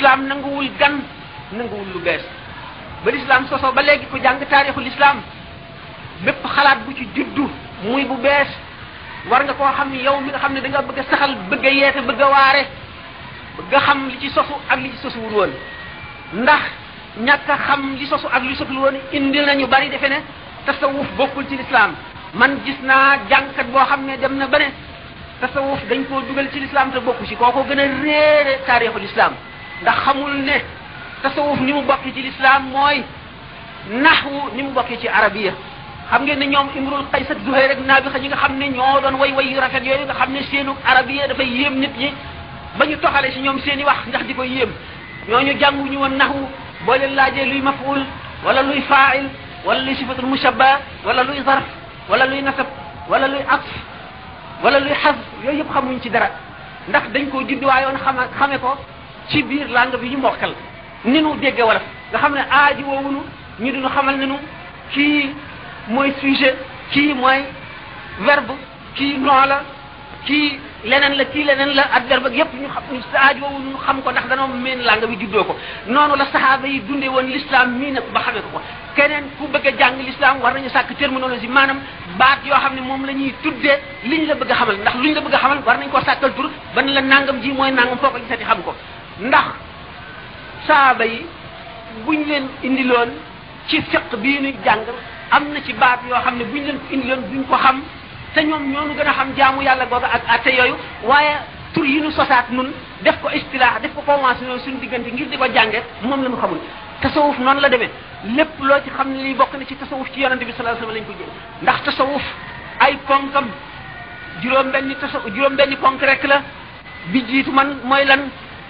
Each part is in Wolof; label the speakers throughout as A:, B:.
A: l'islam nanguwul gan nanguwul lu bees ba l'islam sosoo ba léegi ku jàng taarixu l'islam bépp xalaat bu ci juddu muy bu bees war nga koo xam ni yow mi nga xam ne da nga bëgg a saxal bëgg a yeete bëgg a waare bëgg a xam li ci sosu ak li ci sosuwul woon ndax ñàkk a xam li sosu ak li sosul woon indil nañu bari defe ne tasawuf bokkul ci l'islam man gis naa jàngkat boo xam ne dem na ba ne tasawuf dañ koo dugal ci l'islam te bokku ci kooko gën a réere taarixu l'islam ndax xamul ne tasawuf ni mu bokki ci l'islam mooy naxwu ni mu bokki ci arabiya xam ngeen ne ñoom imrul qays ak zuhayr ak naabixa ñi nga xam ne ñoo doon way way yu rafet yooyu nga xam ne seenu arabiya dafay yéem nit ñi ba ñu toxale si ñoom seen i wax ndax di ko yéem ñooñu jànguñu woon naxwu boo leen laajee luy maful wala luy faail wala luy sifatul mushabba wala luy zarf wala luy nasab wala luy atf wala luy xas yooyu yëpp xamuñ ci dara ndax dañ koo judduwaayoon xama xame ko ci biir langue bi ñu mokkal ni nu dégge wolof nga xam ne aaji woowunu ñu diñu xamal ne nu kii mooy sujet kii mooy verbe kii nom la kii leneen la kii leneen la adverbe ak yépp ñu xam aaji woowunu ñu xam ko ndax danoo meen langue bi juddoo ko noonu la saxaaba yi dundee woon l'islam mii nag ba xamee ko ko keneen ku bëgg a jàng l'islam war nañu sàkk terminologie maanaam baat yoo xam ne moom la ñuy tuddee liñ la bëgg a xamal ndax luñ la bëgg a xamal war nañ koo sàkkal tur ban la nangam ji mooy nangam foo ko gisati xam ko ndax saaba yi buñ leen indiloon ci fiq bii ñu jàng am na ci baat yoo xam ne buñ leen ko indiloon duñ ko xam te ñoom ñoonu gën a xam jaamu yàlla googa ak atte yooyu waaye tur yi ñu sosaat nun def ko istilah def ko convention suñu diggante ngir di ko jànge moom la ñu xamul tasawuf noonu la demee lépp loo ci xam ne lii bokk na ci tasawuf ci yonente bi sallallahu alayhi wasallam lañ ko jël ndax tasawuf ay ponkam juróom benni tasawuf juróom benni ponk rek la bi jiitu man mooy lan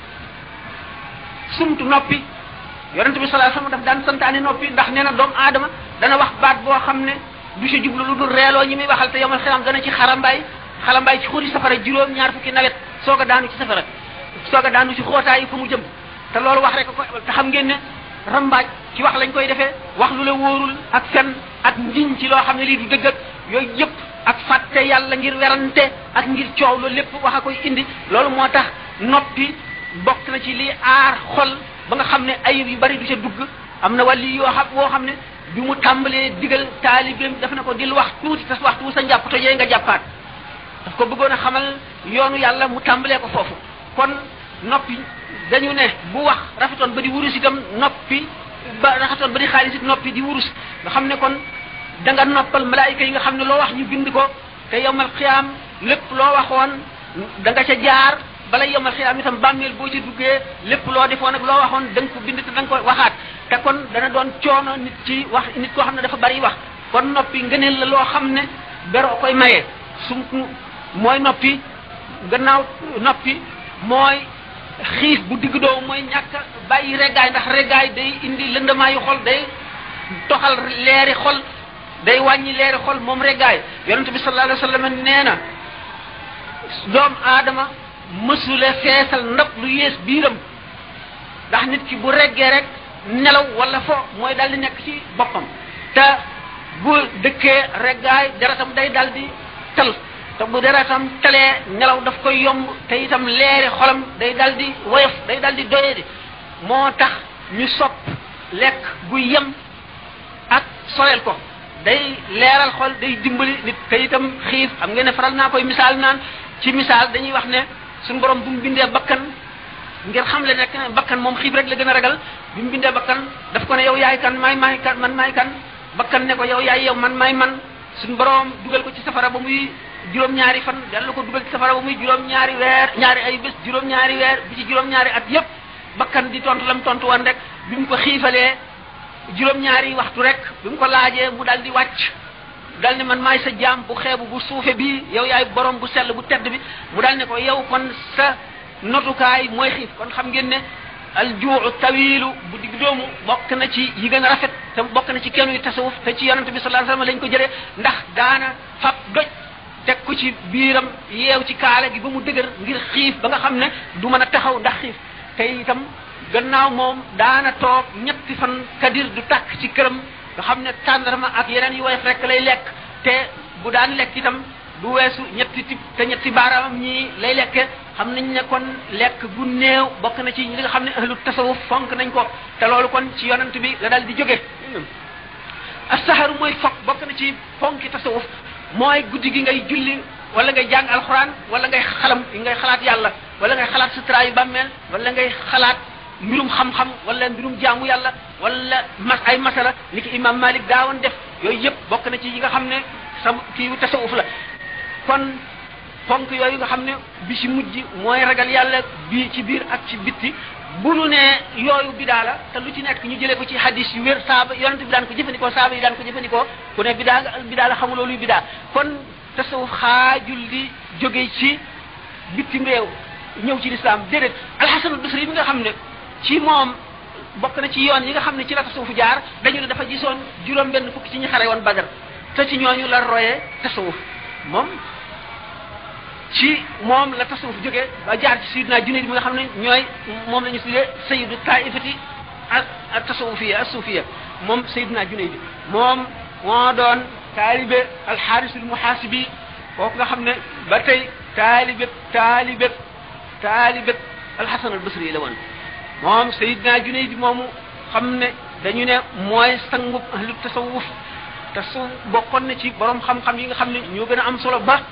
A: sumtu noppi yonente bi sallallahu alayhi wasallam daf daan santaane noppi ndax nee na doomu aadama dana wax baat boo xam ne du ci jublu lu dul reeloo ñi muy waxal te yomal xiyam dana ci xarambaay xarambaay ci xuri safara juróom ñaar fukki nawet soog a daanu ci safara soog a daanu ci xootaayi fa mu jëm te loolu wax rek ko te xam ngeen ne rambaaj ci wax lañ koy defee wax lu la wóorul ak fen ak njiñ ci loo xam ne lii du dëgg ak yooyu yëpp ak fàtte yàlla ngir werante ak ngir coow loolu lépp wax a koy indi loolu moo tax noppi bokk na ci lii aar xol ba nga xam ne ayib yu bari du ca dugg am na wàlli yoo xam woo xam ne bi mu tàmbalee digal taalibeem daf na ko dil wax tuuti te waxtu sa njàpp tojee nga jàppaat daf ko bëggoon a xamal yoonu yàlla mu tàmbalee ko foofu kon noppi dañu ne bu wax rafetoon ba di wurus itam noppi ba rafetoon ba di xaalis it noppi di wurus nga xam ne kon da nga noppal malaayika yi nga xam ne loo wax ñu bind ko te yowmal xiyaam lépp loo waxoon da nga ca jaar bala yowmal xiyaam itam bàmmeel boo ci duggee lépp loo defoon ak loo waxoon da nga ko bind te da nga ko waxaat te kon dana doon coono nit ci wax nit koo xam ne dafa bari wax kon noppi ngëneel la loo xam ne beroo koy maye su mooy noppi gannaaw noppi mooy xiif bu digg doomu mooy ñàkk bàyyi reggaay ndax reggaay day indi lëndamaayu xol day toxal leeri xol day wàññi leeri xol moom reggaay yonente bi sallallahu alayhi wasallam nee na doom aadama mësule feesal ndab lu yées biiram ndax nit ki bu reggee rek nelaw wala fo mooy dal di nekk ci boppam te bu dëkkee reggaay deretam day dal di tal te bu deretam talee nelaw daf koy yomb te itam leeri xolam day dal di woyof day dal di doye di moo tax ñu sopp lekk gu yem ak soyal ko day leeral xol day dimbali nit te itam xiif xam ngeen ne faral naa koy misaal naan ci misaal dañuy wax ne suñu borom bu mu bindee bakkan ngir xam le nekk bakkan moom xiif rek la gën a ragal bi mu bindee bakkan daf ko ne yow yaay kan maay maay kan man maay kan bakkan ne ko yow yaay yow man maay man suñu borom dugal ko ci safara ba muy juróom-ñaari fan dellu ko dugal ci safara ba muy juróom-ñaari weer ñaari ay bés juróom-ñaari weer bi ci juróom-ñaari at yépp bakkan di tontu lam tontu woon rek bi mu ko xiifalee juróom-ñaari waxtu rek bi mu ko laajee mu dal di wàcc dal ne man maay sa jaam bu xeebu bu suufe bii yow yaay borom bu sell bu tedd bi mu dal ne ko yow kon sa notukaay mooy xiif kon xam ngeen ne aljuu tawilu bu digg doomu bokk na ci yi gën a rafet te bokk na ci kenn yu tasawuf te ci yonente bi sallallahu alayhi wasallam lañ ko jëlee ndax daana fab doj teg ko ci biiram yeew ci kaala gi ba mu dëgër ngir xiif ba nga xam ne du mën a taxaw ndax xiif te itam gannaaw moom daana toog ñetti fan kadir du tàkk ci këram nga xam ne tàndarma ak yeneen yu woyof rek lay lekk te bu daan lekk itam du weesu ñetti tib te ñetti baaraamam ñii lay lekke xam nañ ne kon lekk bu néew bokk na ci li nga xam ne ahlu tasawuf fonk nañ ko te loolu kon ci yonent bi la dal di jóge as-saharu mooy fokk bokk na ci fonki tasawuf mooy guddi gi ngay julli wala ngay jàng alxuraan wala ngay xalam ngay xalaat yàlla wala ngay xalaat sutura yu bàmmeel wala ngay xalaat mbirum xam-xam wala mbirum jaamu yàlla wala mas ay masala ni ki imam malik daawoon def yooyu yëpp bokk na ci yi nga xam ne sam kii tasawuf la kon fonk yooyu nga xam ne bi ci mujj mooy ragal yàlla bi ci biir ak ci bitti bu nu ne yooyu bidaa la te lu ci nekk ñu jëlee ko ci hadis yu wér saaba yonent bi daan ko jëfandikoo saaba yi daan ko jëfandikoo ku ne bidaa nga bidaa la xamuloo luy bidaa kon tasawuf xaajul di jóge ci bitim réew ñëw ci lislaam déedéet alxasanul basri bi nga xam ne ci moom bokk na ci yoon yi nga xam ne ci la tasawuf jaar dañu ne dafa gisoon juróom benn fukki ci ñi xare woon badar te ci ñooñu la royee tasawuf moom ci moom la tasawuf jógee ba jaar ci sayidina junayd mi nga xam ne ñooy moom la ñu tuddee sayidu taifati a tasawufiya as suufiya moom sayidina junayd moom moo doon taalibe alxaarisul muhaasibi kooku nga xam ne ba tey taalibe taalibe taalibe alxasan al basri la woon moom sayidina junayd moomu xam ne dañu ne mooy sangub ahlu tasawuf tasawuf bokkoon na ci borom xam-xam yi nga xam ne ñoo gën a am solo ba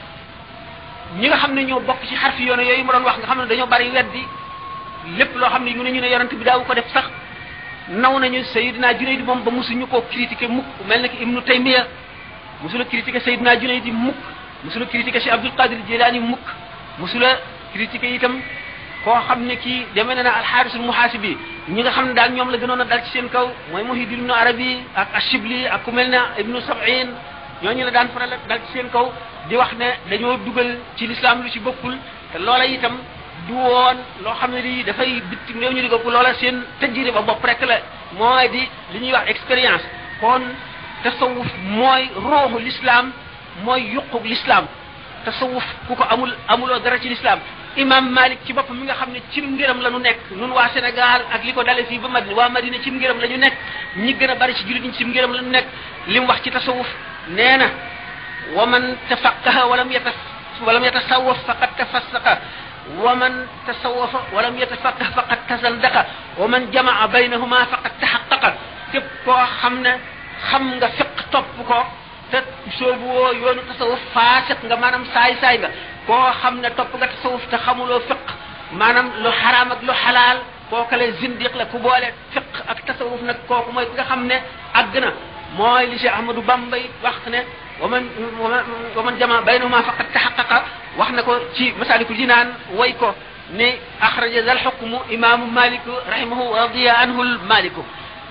A: ñi nga xam ne ñoo bokk ci xarfi yoone yooyu ma doon wax nga xam ne dañoo bari weddi lépp loo xam ne ñu ne ñu ne yonent bi daawu ko def sax naw nañu Seydina Junayd moom ba musuñu koo critiqué mukk mel na ki Ibnu Taymiya musula critiqué Seydina Junayd mukk musula critiqué Cheikh Abdul Qadir Jilani mukk musula critiqué itam koo xam ne kii demee na na alxaarisul muhaasibi ñi nga xam ne daal ñoom la gënoon a dal ci seen kaw mooy Muhyiddin Ibnu Arabi ak Ashibli ak ku mel ne Ibnu Sab'in ñooñu la daan faral dal ci seen kaw di wax ne dañoo dugal ci lislaam lu ci bokkul te loola itam du woon loo xam ne lii dafay bitim réew ñu di ko loola seen tëjjiri ba bopp rek la mooy di li ñuy wax expérience kon tasawuf mooy rooxu lislaam mooy yuqub lislaam tasawuf ku ko amul amuloo dara ci lislaam imam malik ci boppam mi nga xam ne ci ngërëm la ñu nekk nun waa sénégal ak li ko dale fii ba madina waa madina ci ngërëm la ñu nekk ñi gën a bari ci jullit ñi ci ngërëm la ñu nekk li mu wax ci tasawuf nee na wa man tafaqaha walam yatas walam yatasawaf faqad tafassaqa wa man tasawafa walam yatafaqah faqad tazandaqa wa man jamaa baynahuma faqad taxaqaqa képp koo xam ne xam nga fiq topp ko te soobu woo yoonu tasawuf faasiq nga maanaam saay-saay nga koo xam ne topp nga tasawuf te xamuloo fiq maanaam lu xaraam ak lu xalaal kooku la zindiq la ku boole fiq ak tasawuf nag kooku mooy ki nga xam ne àgg na mooy li Cheikh Ahmadou Bamba wax ne wa man wa man jama baynahuma faqad taxaqaqa wax na ko ci masalikul jinaan way ko ne axraja dal xukmu imaamu malik rahimahu radiya anhu maliku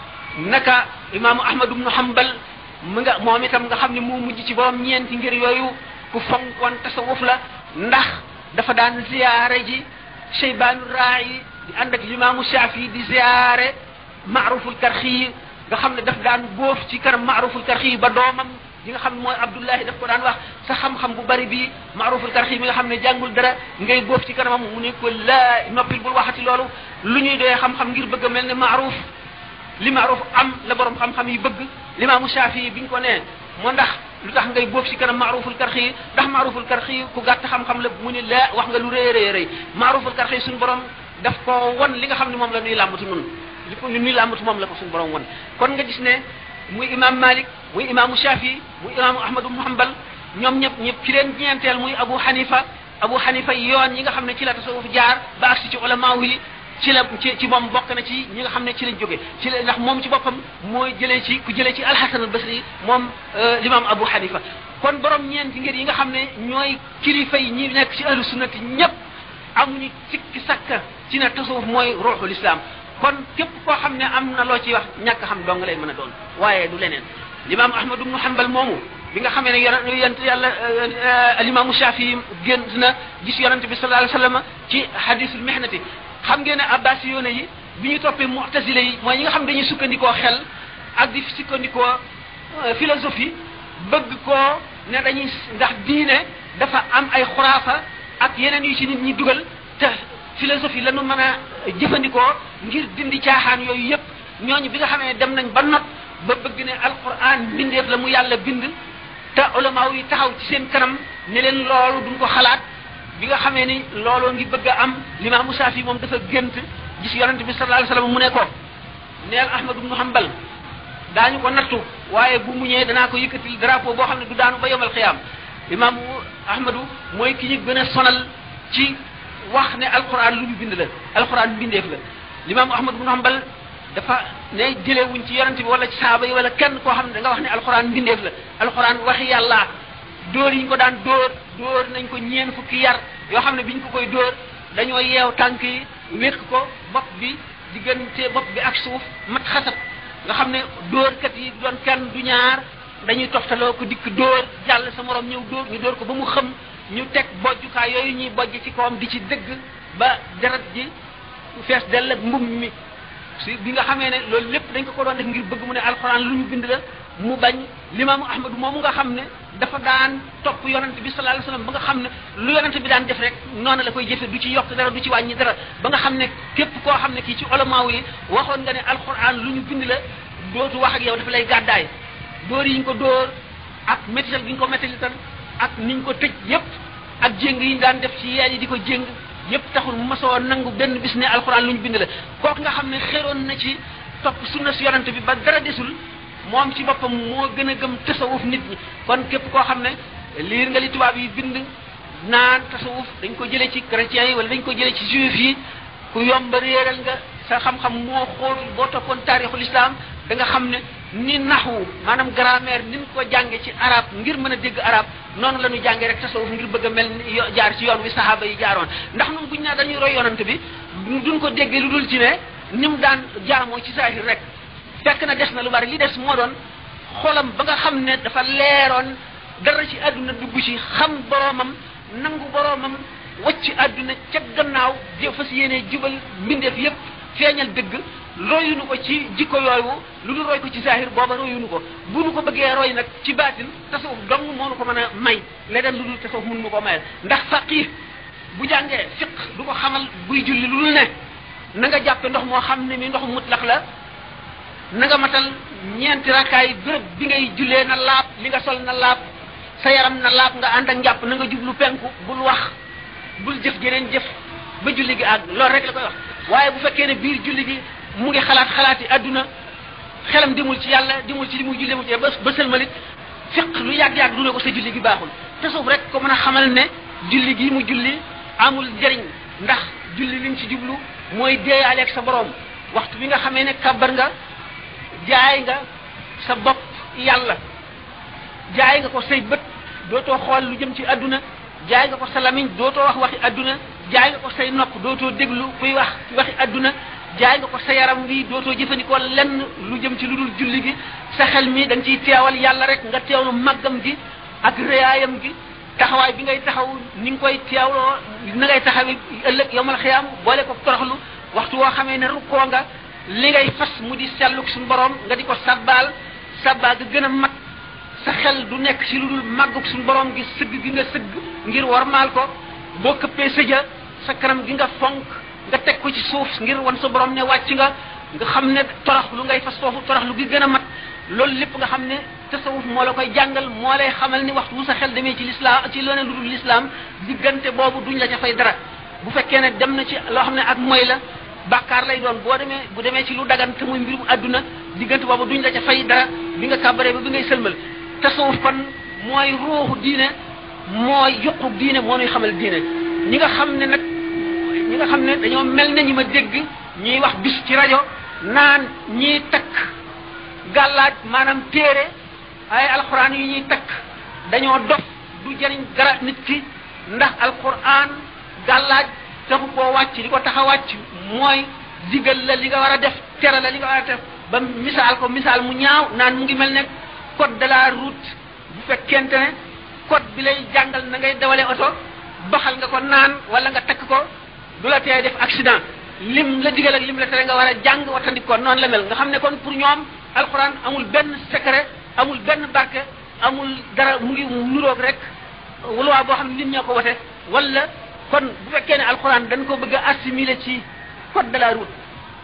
A: naka imaamu ahmad ibnu hanbal mu nga moom itam nga xam ne moo mujj ci borom ñeenti ngir yooyu ku fonkoon tasawuf la ndax dafa daan ziyaare ji cheybaanu raayi di ànd ak limaamu shaafi di ziyaare maaruful karxi nga xam ne daf daan góof ci kanam maaruful karxi ba doomam di nga xam ne mooy abdullahi daf ko daan wax sa xam-xam bu bari bii maaruful karxi mi nga xam ne jàngul dara ngay góof ci kanamam mu ne ko laa noppil bul waxati loolu lu ñuy doyee xam-xam ngir bëgg a mel ne maaruf li maaruf am la borom xam-xam yi bëgg limaamu shaafi bi ñu ko nee moo ndax lu tax ngay boof ci kanam maaruful karxi ndax maaruful karxi ku gàtt xam-xam la mu ne laa wax nga lu rëy rëy rëy maaruful karxi suñu borom daf ko won li nga xam ne moom la nuy làmbatu nun li ko nuy làmbatu moom la ko suñu borom won kon nga gis ne muy imam malik muy imaamu shafi muy imaamu ahmadu ibnu hanbal ñoom ñëpp ñëpp ci leen ñeenteel muy abu hanifa abu hanifa yoon yi nga xam ne ci la tasawuf jaar ba agsi ci ulama yi ci la ci ci moom bokk na ci ñi nga xam ne ci lañ jóge ci la ndax moom ci boppam mooy jëlee ci ku jëlee ci alxasan al basri moom l'imam abu hanifa kon borom ñeenti ngir yi nga xam ne ñooy kilifa yi ñi nekk ci ahlu sunnati ñëpp amuñu sikki sakka ci ne tasawuf mooy ruuxul islam kon képp koo xam ne am na loo ciy wax ñàkk xam dong lay mën a doon waaye du leneen l'imam ahmad ibnu hanbal moomu bi nga xamee ne yonent yàlla alimaamu shafii génn na gis yonent bi sallallahu alayhi wa sallam ci hadisul mihnati xam ngeen ne abbas yoone yi bi ñu toppee mu'tazile yi mooy ñi nga xam dañuy sukkandikoo xel ak di sukkandikoo philosophie bëgg koo ne dañuy ndax diine dafa am ay xuraafa ak yeneen yu ci nit ñi dugal te philosophie la ñu mën a jëfandikoo ngir dindi caaxaan yooyu yépp ñooñu bi nga xamee dem nañ ba not ba bëgg ne alquran bindeef la mu yàlla bind te ulama yi taxaw ci seen kanam ne leen loolu duñ ko xalaat bi nga xamee ni looloo ngi bëgg a am limaamu Saafi moom dafa gént gis yonente bi sallallahu alayhi wasallam mu ne ko neel Ahmad ibn Hanbal daañu ko nattu waaye bu mu ñëwee danaa ko yëkkatil drapeau boo xam ne du daanu ba yomal xiyaam imaamu Ahmadu mooy ki ñu gën a sonal ci wax ne alquran lu ñu bind la alquran bindeef la limaamu Ahmad ibn Hanbal dafa ne jëlewuñ ci yonente bi wala ci saaba yi wala kenn koo xam ne da nga wax ne alquran bindeef la alquran waxi yàlla dóor yi ñu ko daan dóor dóor nañ ko ñeen fukki yar yoo xam ne biñ ko koy dóor dañoo yeew tànk yi wékk ko bopp bi diggante bopp bi ak suuf mat xasat nga xam ne dóorkat yi doon kenn du ñaar dañuy toftaloo ko dikk dóor jàll sa morom ñëw dóor ñu dóor ko ba mu xëm ñu teg bojjukaay yooyu ñuy bojj ci kawam di ci dëgg ba deret ji fees dell ak mbum mi si bi nga xamee ne loolu lépp dañ ko ko doon def ngir bëgg mu ne alxuraan lu ñu bind la mu bañ limaamu ahmadu moomu nga xam ne dafa daan topp yonent bi sallallahu alayhi wasallam ba nga xam ne lu yonent bi daan def rek noonu la koy jëfe du ci yokk dara du ci wàññi dara ba nga xam ne képp koo xam ne kii ci olamaaw yi waxoon nga ne alxuraan lu ñu bind la dootu wax ak yow dafa lay gàddaay dóor yi ñu ko dóor ak métital gi ñu ko métalital ak niñ ko tëj yépp ak jéng yi ñu daan def ci yeen yi di ko jéng yépp taxul mu mosoo nangu benn bis ne alxuraan lu ñu bind la kooku nga xam ne xéroon na ci topp sunna si yonent bi ba dara desul moom ci boppam moo gën a gëm tasawuf nit ñi kon képp koo xam ne liir nga li tubaab yi bind naan tasawuf dañ ko jëlee ci chrétiens yi wala dañ ko jëlee ci juif yi ku yomb réeral nga sa xam-xam moo xool boo toppoon taarixul islam da nga xam ne ni naxwu maanaam grammaire ni ñu ko jànge ci arab ngir mën a dégg arab noonu la ñu jàngee rek tasawuf ngir bëgg a mel ni jaar ci yoon wi saxaaba yi jaaroon ndax ñun buñ naa dañuy roy yonante bi duñ ko déggee lu dul ci ne ni mu daan jaamoo ci saahir rek fekk na des na lu bari li des moo doon xolam ba nga xam ne dafa leeroon dara ci àdduna dugg ci xam boroomam nangu boroomam wacc àdduna ca gannaaw jë fas yéene jubal mbindeef yépp feeñal dëgg royunu ko ci jikko yooyu lu dul roy ko ci zahir booba royunu ko bu nu ko bëggee roy nag ci baatin tasawuf dong moo nu ko mën a may leneen lu dul tasawuf mun nu ko mayal ndax faqih bu jàngee fiq du ko xamal buy julli lu dul ne na nga jàppe ndox moo xam ne mi ndox mutlax la na nga matal ñeenti rakkaay béréb bi ngay jullee na laab li nga sol na laab sa yaram na laab nga ànd ak njàpp na nga jublu penku bul wax bul jëf geneen jëf ba julli gi àgg loolu rek la koy wax waaye bu fekkee ne biir julli gi mu ngi xalaat xalaati àdduna xelam dimul ci yàlla dimul ci li muy julli mu ci ba ba sëlmalit fiq lu yàgg-yàgg du ne ko sa julli gi baaxul tasawuf rek ko mën a xamal ne julli gi mu julli amul njëriñ ndax julli liñ ci jublu mooy deeyaaleeg sa borom waxtu bi nga xamee ne kàbbar nga jaay nga sa bopp yàlla jaay nga ko say bët dootoo xool lu jëm ci àdduna jaay nga ko sa lamiñ dootoo wax waxi àdduna jaay nga ko say nopp dootoo déglu kuy wax waxi àdduna jaay nga ko sa yaram wi dootoo jëfandikoo lenn lu jëm ci lu dul julli gi sa xel mi da nga ciy teewal yàlla rek nga teewlu màggam gi ak réyaayam gi taxawaay bi ngay taxaw ni nga koy teewloo na ngay taxawi ëllëg yomal xiyaam boole ko toroxlu waxtu woo xamee ne rukkoo nga li ngay fas mu di selluk suñu borom nga di ko sabbaal sabbaal ga gën a mat sa xel du nekk ci lu dul màgguk suñu borom gi sëgg gi nga sëgg ngir warmaal ko boo këppee sëja sa kanam gi nga fonk nga teg ko ci suuf ngir wan sa borom ne wàcc nga nga xam ne torox lu ngay fas foofu torox lu gi gën a mat loolu lépp nga xam ne tasawuf moo la koy jàngal moo lay xamal ni waxtu bu sa xel demee ci lislaam ci leneen lu dul lislaam diggante boobu duñ la ca fay dara bu fekkee ne dem na ci loo xam ne ak moy la bàkkaar lay doon boo demee bu demee ci lu dagan te muy mbirum àdduna diggante boobu duñ la ca fay dara bi nga kàbbaree ba bi ngay sëlmal tasawuf kon mooy ruuxu diine mooy yuqu diine moo nuy xamal diine ñi nga xam ne nag ñi nga xam ne dañoo mel ne ñi ma dégg ñuy wax bis ci rajo naan ñiy takk gàllaaj maanaam téere ay alxuraan yu ñuy takk dañoo dof du jëriñ dara nit ki ndax alxuraan gàllaaj taxu koo wàcc li ko tax a wàcc mooy digal la li nga war a def tere la li nga war a def ba misaal ko misaal mu ñaaw naan mu ngi mel ne code de la route bu fekkente ne code bi lay jàngal na ngay dawale oto baxal nga ko naan wala nga takk ko du la tee def accident lim la digal ak lim la tere nga war a jàng wattandik ko noonu la mel nga xam ne kon pour ñoom alxuraan amul benn secret amul benn barke amul dara mu ngi nuroog rek wuluwaa boo xam ne nit ñoo ko wote wala kon bu fekkee ne alxuraan dañ ko bëgg a assimiler ci code de la route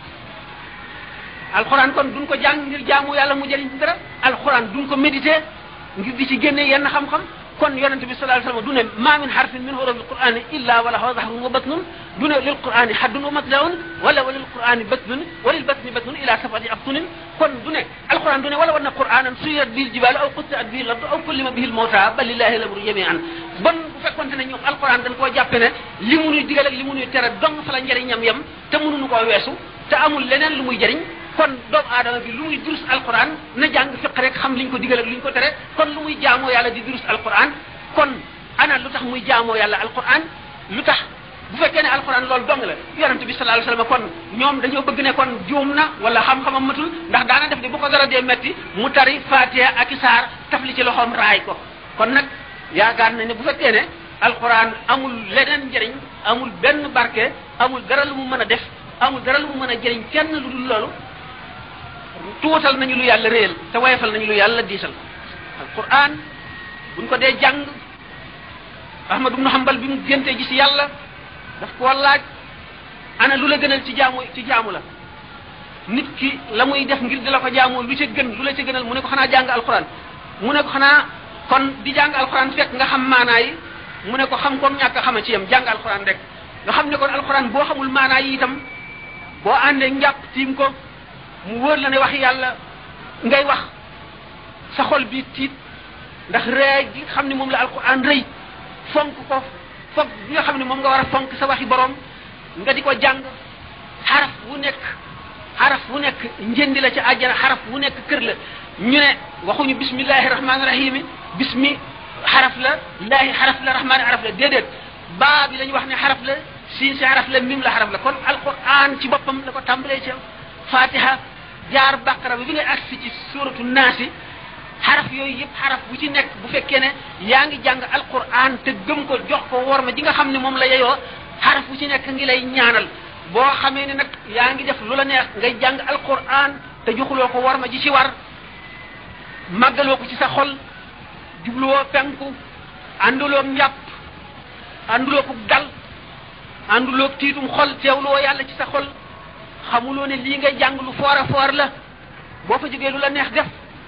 A: alxuraan kon duñ ko jàng ngir jaamu yàlla mu jëriñ ci dara alxuraan duñ ko méditer ngir di ci génne yenn xam-xam kon yonente bi sallallahu alayhi wasallam du ne ma min harfin min huruf alqur'ani illa wa lahu zahrun wa batnun du ne lil qur'ani haddun wa matlaun wala wa lil qur'ani batnun wa lil batni batnun ila sabati abtunin kon du ne alquran du ne wala wanna qur'anan suyat bil jibal aw qutti'at bihi al aw kullima bihi al mawta bal lillahi al-amru jami'an bon bu fekkonte ne ñoom alquran dañ koo jàppe ne li mu nuy digal ak li mu nuy tere dong fa la njëriñam yem te mënuñu koo weesu te amul leneen lu muy jëriñ kon doomu aadama bi lu muy durus alquran na jàng fiq rek xam liñ ko digal ak liñ ko tere kon lu muy jaamoo yàlla di durus alquran kon ana lu tax muy jaamoo yàlla alquran lu tax bu fekkee ne alquran loolu dong la yonente bi sallallahu alayhi wasallam kon ñoom dañoo bëgg ne kon juum na wala xam-xamam matul ndax daana def de bu ko dara dee metti mu tari fatiha ak isaar tafli ci loxoom raay ko kon nag yaakaar na ne bu fekkee ne alquran amul leneen njëriñ amul benn barke amul dara lu mu mën a def amul dara lu mu mën a jëriñ kenn lu dul loolu tuutal nañu lu yàlla réel te wayefal nañu lu yàlla diisal alquran buñ ko dee jàng ahmad ibnu hanbal bi mu géntee gis yàlla daf koo laaj ana lu la gënal ci jaamu ci jaamu la nit ki la muy def ngir di la ko jaamoo lu ca gën lu la ca gënal mu ne ko xanaa jàng alquran mu ne ko xanaa kon di jàng alquran fekk nga xam maanaa yi mu ne ko xam ko ñàkk a xama ci yam jàng alquran rek nga xam ne kon alquran boo xamul maanaa yi itam boo àndee njàpp tiim ko mu wóor la ne wax yàlla ngay wax sa xol bi tiit ndax ree gi xam ne moom la alquran rëy fonk ko foog bi nga xam ne moom nga war a fonk sa waxi borom nga di ko jàng xaraf wu nekk xaraf wu nekk njëndi la ca àjjana xaraf wu nekk kër la ñu ne waxuñu bismillahi rahmaani rahimi bismi xaraf la laahi xaraf la rahmaani xaraf la déedéet baa bi la ñu wax ne xaraf la siin si xaraf la mim la xaraf la kon alquran ci boppam la ko tàmbalee ci fatiha jaar baqara bi bi ngay agsi ci suratu naasi xaraf yooyu yëpp xaraf bu ci nekk bu fekkee ne yaa ngi jàng alquran te gëm ko jox ko wor ma ji nga xam ne moom la yeyoo xaraf bu ci nekk ngi lay ñaanal boo xamee ne nag yaa ngi def lu la neex ngay jàng alquran te joxuloo ko wor ma ji ci war màggaloo ko ci sa xol jubluwoo penku ànduloo njàpp ànduloo ko dal ànduloo tiitum xol teewloo yàlla ci sa xol xamuloo ne lii ngay jàng lu foor a foor la boo fa jógee lu la neex def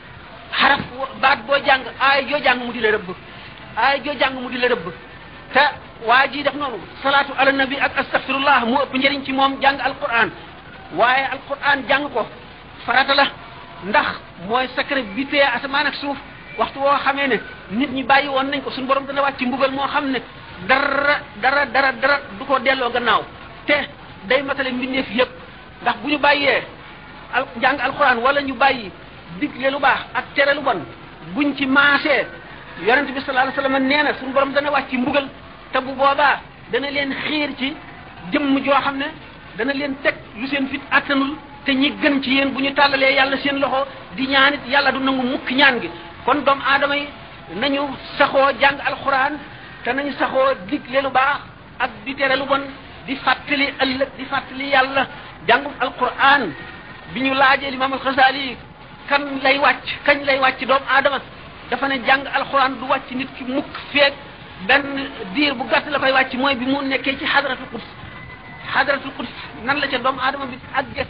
A: xaraf baat boo jàng aay joo jàng mu di la rëbb aay joo jàng mu di la rëbb te waa ji def noonu salaatu ala nabi ak astaghfirullah mu ëpp njëriñ ci moom jàng alquran waaye alquran jàng ko farata la ndax mooy secret bi tee asamaan ak suuf waxtu woo xamee ne nit ñi bàyyi woon nañ ko suñu borom dana wàcc mbugal moo xam ne dara dara dara dara du ko delloo gannaaw te day matale mbindeef yépp ndax bu ñu bàyyee al jàng alquran wala ñu bàyyi digle lu baax ak tere lu bon buñ ci maasee yonent bi sallallahu alayhi wasallam nee na suñu borom dana wàcc mbugal te bu boobaa dana leen xiir ci jëmm joo xam ne dana leen teg lu seen fit attanul te ñi gën ci yéen bu ñu tàllalee yàlla seen loxo di ñaanit yàlla du nangu mukk ñaan gi kon doomu aadama yi nañu saxoo jàng alquran te nañu saxoo digle lu baax ak di tere lu bon di fàttali ëllëg di fàttali yàlla jàngum alquran bi ñu laajee limaam alxasaali kan lay wàcc kañ lay wàcc doomu aadama dafa ne jàng alquran du wàcc nit ki mukk feeg benn diir bu gàtt la koy wàcc mooy bi mu nekkee ci xadratul quds xadratul quds nan la ca doomu aadama bi àgge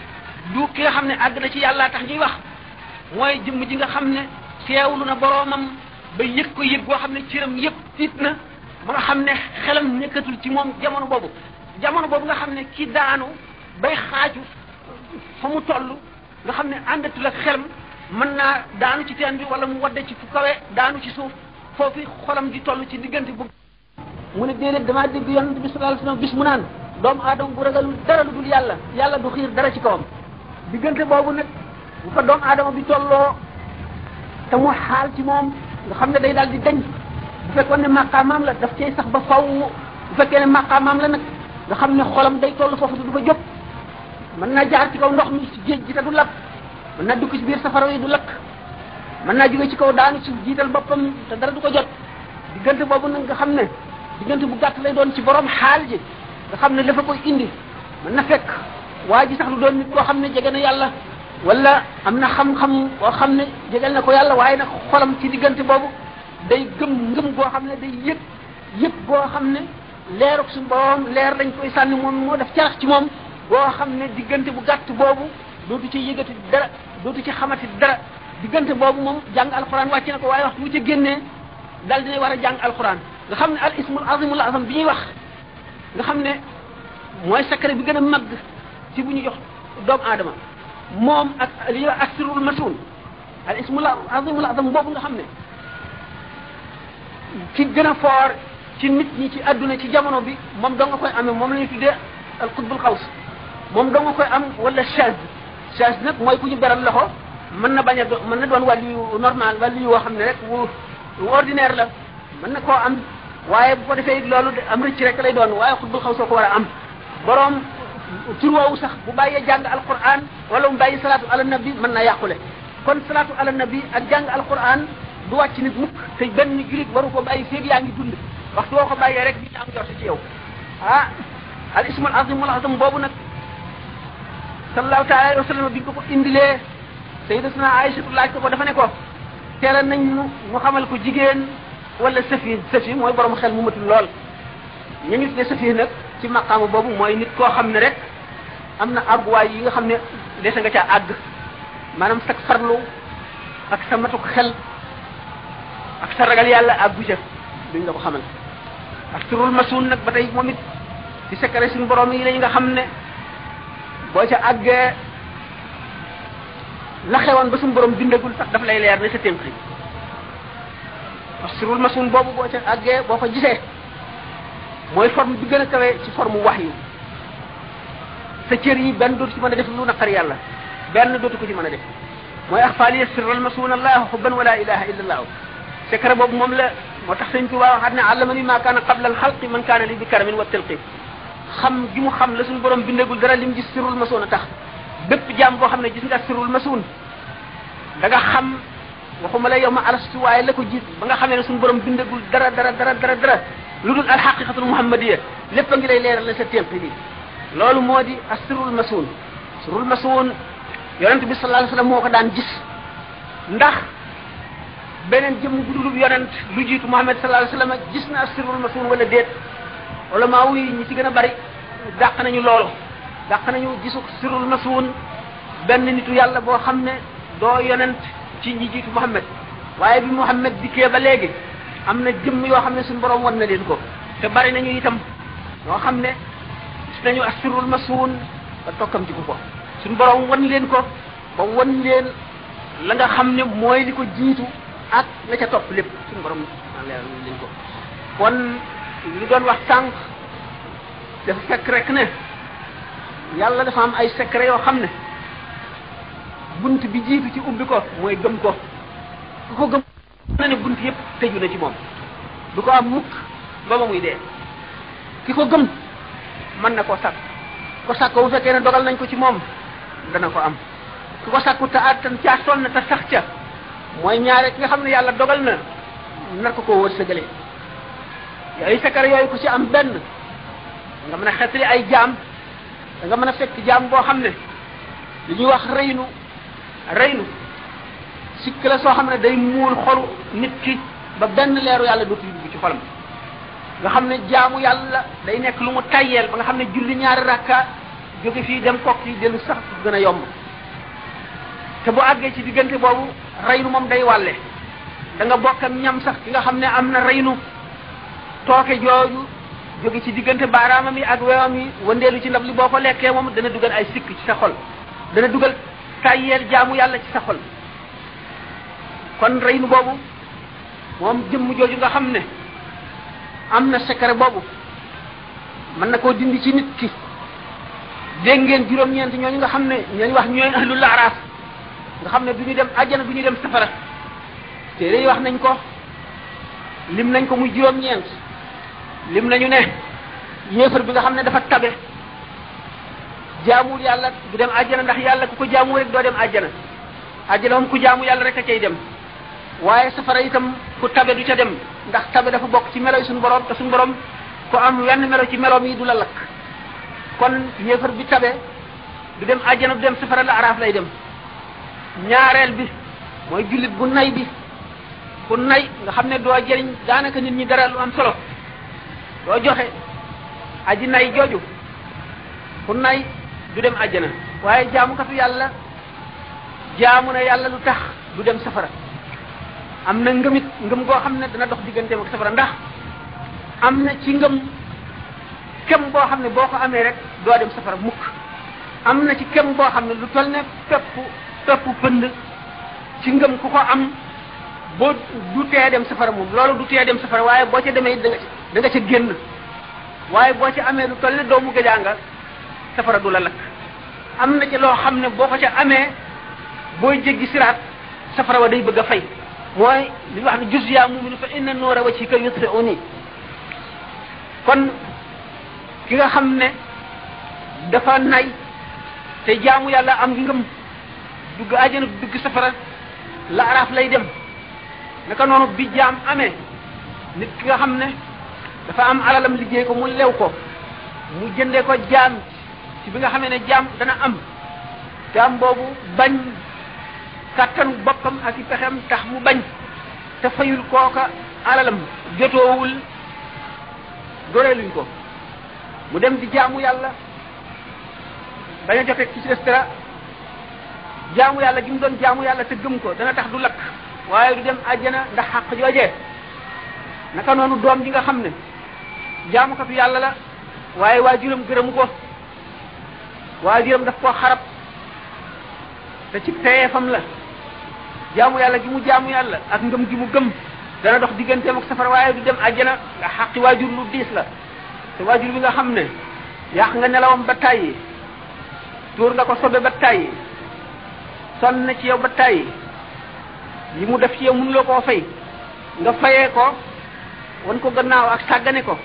A: du ki nga xam ne àgg na ci yàlla tax ñuy wax mooy jëmm ji nga xam ne teewlu na boroomam ba yëg ko yëg goo xam ne cëram yëpp tiit na ba nga xam ne xelam nekkatul ci moom jamono boobu jamono boobu nga xam ne ki daanu bay xaaju fa mu toll nga xam ne àndatul ak xelam mën naa daanu ci teen bi wala mu wadde ci fu kawe daanu ci suuf foofu xolam di toll ci diggante bu mu ne déedéet damaa dégg yonent bi sallallahu alayhi wasallam bis mu naan doomu aadama bu ragalul dara lu dul yàlla yàlla du xiir dara ci kawam diggante boobu nag bu fa doomu aadama bi tolloo te mu xaal ci moom nga xam ne day daal di dañ bu fekkoon ne maqaamaam la daf cay sax ba faw bu fekkee ne maqaamaam la nag nga xam ne xolam day toll foofu du fa jóg mën naa jaar ci kaw ndox mi ci géej gi te du lakk mën naa dugg ci biir safara yi du lakk mën naa jóge ci kaw daanu ci jiital boppam te dara du ko jot diggante boobu nag nga xam ne diggante bu gàtt lay doon ci borom xaal ji nga xam ne dafa koy indi mën na fekk waa ji sax lu doon nit koo xam ne jege na yàlla wala am na xam-xam boo xam ne jegal na ko yàlla waaye nag xolam ci diggante boobu day gëm ngëm goo xam ne day yëg yëg boo xam ne leeruk suñu borom leer lañ koy sànni moom moo def carax ci moom boo xam ne diggante bu gàtt boobu dootu ci yëgati dara dootu ci xamati dara diggante boobu moom jàng alxuraan wàcc na ko waaye waxtu wu ca génnee daal dina war a jàng alquran nga xam ne al ismul azimul azam bi ñuy wax nga xam ne mooy secret bi gën a màgg ci bu ñu jox doomu aadama moom ak li ñuy wax asirul masun al ismul azimul azam boobu nga xam ne ki gën a foor ci nit ñi ci adduna ci jamono bi moom doo nga koy amee moom la ñuy tuddee al qutbul xaws moom doo nga koy am wala chaz chaz nag mooy ku ñu beral loxo mën na bañ a do mën na doon wàllu yu normal wàllu yu woo xam ne rek wu ordinaire la mën na koo am waaye bu ko defee loolu am rëcc rek lay doon waaye xutbul xaw soo ko war a am borom tur woowu sax bu bàyyee jàng alquran wala mu bàyyi salaatu ala nabi mën na yàqule kon salaatu ala nabi ak jàng alquran du wàcc nit mukk te benn julit waru ko bàyyi féeg yaa ngi dund waxtu woo ko bàyyee rek di am jorte ci yow ah al ismul azimul azam boobu nag sallallahu taala alayhi wa sallam bi ko ko indilee sayyidatuna Aïcha laaj ko ko dafa ne ko teela nañ ñu ñu xamal ko jigéen wala safi safi mooy borom xel mu matul lool ñu ngi tuddee safi nag ci maqaama boobu mooy nit koo xam ne rek am na àgguwaay yi nga xam ne dese nga caa àgg maanaam sa farlu ak sa matuk xel ak sa ragal yàlla àggu ca duñ la ko xamal ak turul masuun nag ba tey moom it ci secret suñu borom yi la nga xam ne boo ca àggee la xewoon ba suñu borom bindagul sax daf lay leer ne sa ténqi asrul masun boobu boo ca àggee boo ko gisee mooy forme bi gën a kawe ci forme wax yu sa cër yi benn dootu ci mën a def lu naqar yàlla benn dootu ko ci mën a def mooy axfaali sirral masun allah xubban wala ilaha illa allah secret boobu moom la moo tax sëñ Tuubaa waxaat ne allamani ma kaana qabla al xalqi man kaana li bi karamin wa tilqi xam gi mu xam la suñu borom bindagul dara lim gis sirrul masun a tax bépp jaam boo xam ne gis nga sirrul masun da nga xam waxuma la yow ma alastu waaye la ko jiit ba nga xamee ne suñu borom bindagul dara dara dara dara dara lu dul alxaqiqatul muhammadiya lépp a ngi lay leeral la sa témp bi loolu moo di asirul masun sirul masun yonent bi sallallahu alayhi wasallam moo ko daan gis ndax beneen jëmm bu dulub yonent lu jiitu muhammad sallallahu alayhi wasallam gis na asirul masun wala déet wala maa wuy ñi ci gën a bari dàq nañu loolu dàq nañu gisu sirul masun benn nitu yàlla boo xam ne doo yonent ci ñi jiitu Muhammad waaye bi Muhammad dikkee ba léegi am na jëmm yoo xam ne suñu borom wan na leen ko te bari nañu itam ñoo xam ne gis nañu asirul masuun ba tokkam ci ko suñu borom wan leen ko ba wan leen la nga xam ne mooy li ko jiitu ak la ca topp lépp suñu borom leer leen ko kon li doon wax sànq dafa fekk rek ne yàlla dafa am ay secret yoo xam ne bunt bi jiitu ci ubbi ko mooy gëm ko ku ko gëm na ne bunt yëpp tëju na ci moom du ko am mukk ba ba muy dee ki ko gëm mën na koo sàkk ko sàkk bu fekkee ne dogal nañ ko ci moom dana ko am ku ko sàkku te attan caa sonn te sax ca mooy ñaare ki nga xam ne yàlla dogal na nar ko koo wërsëgale yooyu sakar yooyu ku ci am benn nga mën a xetli ay jaam da nga mën a fekk jaam boo xam ne li ñuy wax reynu reynu sikk la soo xam ne day muul xolu nit ki ba benn leeru yàlla dootu dugg ci xolam nga xam ne jaamu yàlla day nekk lu mu tayyeel ba nga xam ne julli ñaari rakka jóge fii dem kokk yi dellu sax gën a yomb te bu àggee ci diggante boobu reynu moom day wàlle da nga bokk ak ñam sax ki nga xam ne am na reynu tooke jooju jóge ci diggante baaraamam yi ak weewam yi wandeelu ci ndab li boo ko lekkee moom dana dugal ay sikk ci sa xol dana dugal tayyeel jaamu yàlla ci sa xol kon reynu boobu moom jëmm jooju nga xam ne am na secret boobu mën na koo dindi ci nit ki dégg ngeen juróom-ñeent ñooñu nga xam ne ñooñu wax ñooy ahlul araaf nga xam ne du ñu dem àjjana du ñu dem safara téere yi wax nañ ko lim nañ ko muy juróom-ñeent lim nañu ne yéefar bi nga xam ne dafa tabe jaamul yàlla du dem àjjana ndax yàlla ku ko jaamu rek doo dem àjjana àjjana moom ku jaamu yàlla rek a cay dem waaye safara itam ku tabe du ca dem ndax tabe dafa bokk ci melo yi suñu borom te suñu borom ku am wenn melo ci meloom yi du la lakk kon yéefar bi tabe du dem àjjana du dem safara la araaf lay dem ñaareel bi mooy jullit bu nay bi ku nay nga xam ne doo jëriñ daanaka nit ñi dara lu am solo doo joxe aji nay jooju ku nay du dem àjjana waaye jaamukatu yàlla jaamu na yàlla lu tax du dem safara am na ngëmit ngëm goo xam ne dana dox digganteem ak safara ndax am na ci ngëm kem boo xam ne boo ko amee rek doo dem safara mukk am na ci kem boo xam ne lu toll ne pepp pepp pënd ci ngëm ku ko am boo du tee dem safara moom loolu du tee dem safara waaye boo ca demee da nga da nga ca génn waaye boo ca amee lu toll ne doomu gëjaanga safara du la lakk am na ci loo xam ne boo ko ca amee booy jéggi siraat safara wa day bëgg a fay mooy li wax ne jus yaa muminu fa inna noora wajhika yutfi'uni kon ki nga xam ne dafa nay te jaamu yàlla am ngëm dugg àjjana dugg safara la araaf lay dem naka noonu bi jaam amee nit ki nga xam ne dafa am alalam liggéey ko mu lew ko mu jëndee ko jaam ci bi nga xamee ne jaam dana am jaam boobu bañ kàttanu boppam ak i pexem tax mu bañ te fayul kooka alalam jotoowul goreeluñ ko mu dem di jaamu yàlla bañ a jote ci des dara jaamu yàlla gi mu doon jaamu yàlla te gëm ko dana tax du lakk waaye du dem àjjana ndax xàq joojee naka noonu doom ji nga xam ne jaamukatu yàlla la waaye waajuram gërëmu ko waajuram daf koo xarab te ci teyeefam la jaamu yàlla gi mu jaamu yàlla ak ngëm gi mu gëm dana dox digganteem ak safara waaye du dem àjjana nga xàqi waajur lu diis la te waajur bi nga xam ne yàq nga nelawam ba tàyyi tuur nga ko sobe ba tàyyi sonn na ci yow ba tàyyi li mu def ci yow mënuloo koo fay nga fayee ko wan ko gannaaw ak sàggane ko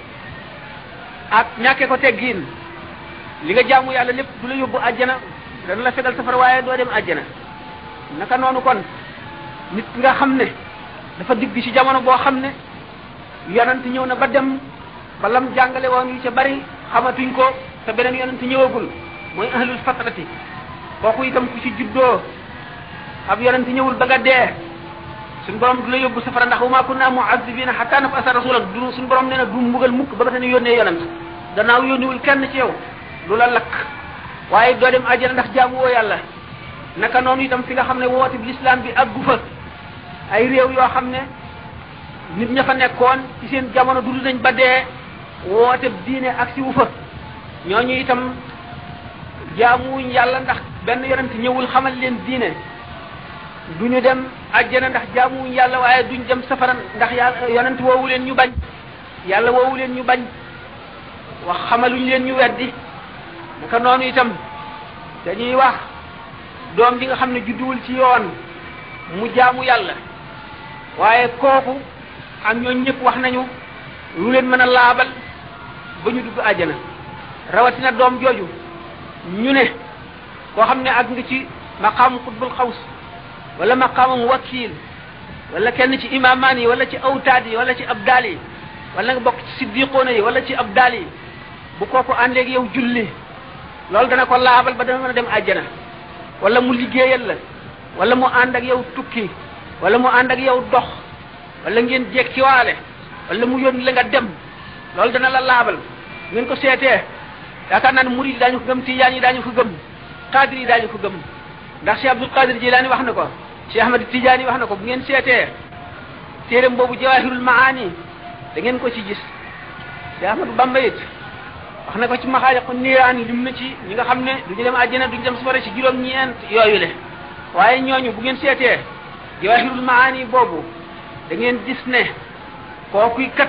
A: ak ñàkkee ko teggiin li nga jaamu yàlla lépp du la yóbbu àjjana dana la fegal safara waaye doo dem àjjana naka noonu kon nit nga xam ne dafa digg ci jamono boo xam ne yonent ñëw na ba dem ba lam jàngale woon yu ca bari xamatuñ ko te beneen yonent ñëwagul mooy ahlul fatrati kooku itam ku ci juddoo ab yonent ñëwul ba nga dee suñ borom du la yóbbu safara ndax wa ma kunna mu'azzibina hatta nab'atha rasulan du suñ borom nee na du mbugal mukk ba ba tane yónnee yonent gannaaw yónniwul kenn ci yow du la lakk waaye doo dem àjjana ndax jaamu woo yàlla naka noonu itam fi nga xam ne woote bi l'islam bi àggu fa ay réew yoo xam ne nit ña fa nekkoon ci seen jamono dund nañ ba dee woote diine ak si wu fa ñooñu itam jaamuwuñ yàlla ndax benn yonent ñëwul xamal leen diine duñu dem àjjana ndax jaamuwuñ yàlla waaye duñ dem safara ndax yàlla yonent woowu leen ñu bañ yàlla woowu leen ñu bañ wax xamaluñ leen ñu weddi naka noonu itam dañuy wax doom ji nga xam ne judduwul ci yoon mu jaamu yàlla waaye kooku ak ñooñ ñëpp wax nañu lu leen mën a laabal ba ñu dugg àjjana rawatina doom jooju ñu ne koo xam ne ak nga ci maqaamu xutbul xaws wala maqaamam wakiil wala kenn ci imaamaan yi wala ci awtaad yi wala ci abdaal yi wala nga bokk ci siddiqoona yi wala ci abdaal yi bu kooku àndeeg yow julli loolu dana ko laabal ba dana mën a dem àjjana wala mu liggéeyal la wala mu ànd ak yow tukki wala mu ànd ak yow dox wala ngeen jekkiwaale wala mu yónni la nga dem loolu dana la laabal ngeen ko seetee yaakaar naa ne murid yi daañu ko gëm tijaan yi daañu ko gëm qadir yi daañu ko gëm ndax Cheikh Abdul Qadir Jilaani wax na ko Cheikh Ahmad Tijaani wax na ko bu ngeen seetee téeram boobu Jawahirul Maani da ngeen ko ci gis Cheikh Ahmadu Bamba it wax na ko ci maxaaliqu niiraan lim na ci ñi nga xam ne duñu dem àjjana duñu dem safara ci juróom-ñeent yooyu le waaye ñooñu bu ngeen seetee Jawahirul Maani boobu da ngeen gis ne kookuy kat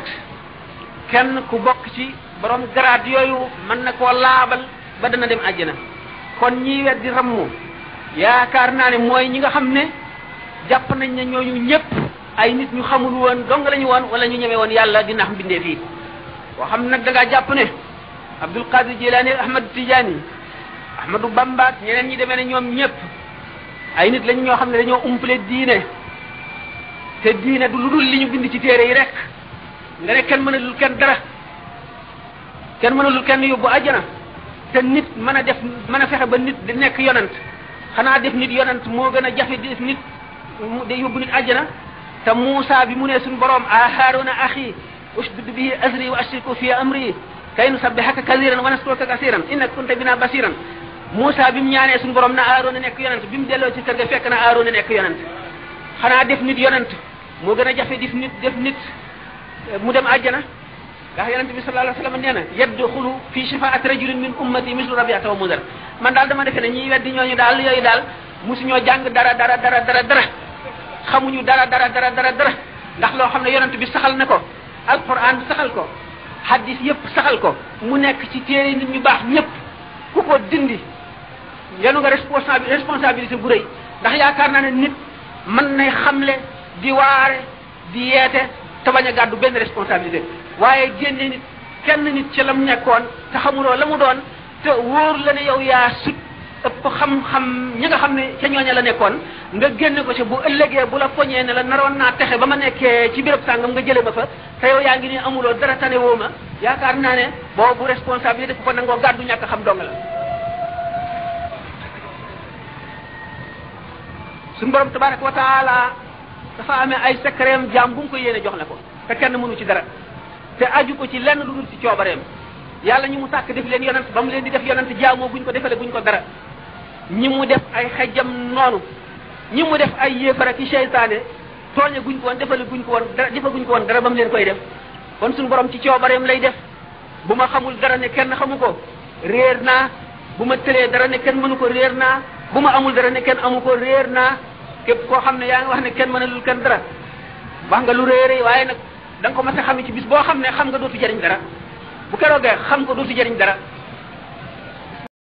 A: kenn ku bokk ci borom garaat yooyu mën na koo laabal ba dana dem àjjana kon ñiy weddi rammu yaakaar naa ne mooy ñi nga xam ne jàpp nañ ne ñooñu ñëpp ay nit ñu xamul woon dong lañu woon wala ñu ñeme woon yàlla di nax mbindee fii boo xam nag da ngaa jàpp ne Abdul Qadir Jilaani Ahmad Tijaani Ahmadu Bamba ak ñeneen ñi demee ne ñoom ñëpp ay nit lañ ñoo xam ne dañoo umpale diine te diine du lu dul li ñu bind ci téere yi rek nga ne kenn mënalul kenn dara kenn mënalul kenn yóbbu àjjana te nit mën a def mën a fexe ba nit di nekk yonant xanaa def nit yonant moo gën a jafe def nit de yóbbu nit àjjana te Muusa bi mu ne suñu borom a Haaruna axi ushdud bihi azri wa ashriku fi amri kay nusabbihaka kasiran wa naskuruka kasiran innaka kunta bina basiran Muusa bi mu ñaanee suñu borom na Haaruna nekk yonant bi mu delloo ci kër ga fekk na Haaruna nekk yonant xanaa def nit yonant moo gën a jafe def nit def nit mu dem àjjana ndax yonente bi sallallahu alayhi wasallam nee na yadxulu fi shafaati rajulin min ummati mislu rabiata wa mudar man daal dama defe ne ñiy weddi ñooñu daal yooyu daal mosuñoo jàng dara dara dara dara dara xamuñu dara dara dara dara dara ndax loo xam ne yonent bi saxal na ko alquran bi saxal ko hadis yépp saxal ko mu nekk ci téere nit ñu baax ñëpp ku ko dindi yenu nga responsabi responsabilité bu rëy ndax yaakaar naa ne nit mën nay xamle di waare di yeete te bañ a gàddu benn responsabilité waaye génne nit kenn nit ci la mu nekkoon te xamuloo la mu doon te wóor la ne yow yaa sut ëpp xam-xam ñi nga xam ne ca ñooña la nekkoon nga génne ko ci bu ëllëgee bu la poñee ne la naroon naa texe ba ma nekkee ci béréb sàngam nga jële ma fa te yow yaa ngi ni amuloo dara tane woo ma yaakaar naa ne boobu responsabilité ku ko nangoo gàddu ñàkk xam dong la suñu borom tabaraka wa taala dafa amee ay secret jaam bu mu ko yéene jox la ko te kenn mënu ci dara te aju ko ci lenn lu dul ci coobareem yàlla ñi mu sàkk def leen yonent ba mu leen di def yonent jaamoo buñ ko defale buñ ko dara ñi mu def ay xejjam noonu ñi mu def ay yéefara ki seytaane tooñe guñ ko woon defale guñ ko woon dara defa guñ ko woon dara ba mu leen koy def kon suñu borom ci coobareem lay def bu ma xamul dara ne kenn xamu ko réer naa bu ma tëlee dara ne kenn mënu ko réer naa bu ma amul dara ne kenn amu ko réer naa képp koo xam ne yaa ngi wax ne kenn mënalul kenn dara wax nga lu réeré waaye nag da nga ko mas a xam ci bis boo xam ne xam nga dootu jëriñ dara bu keroogee xam nga dootu jëriñ dara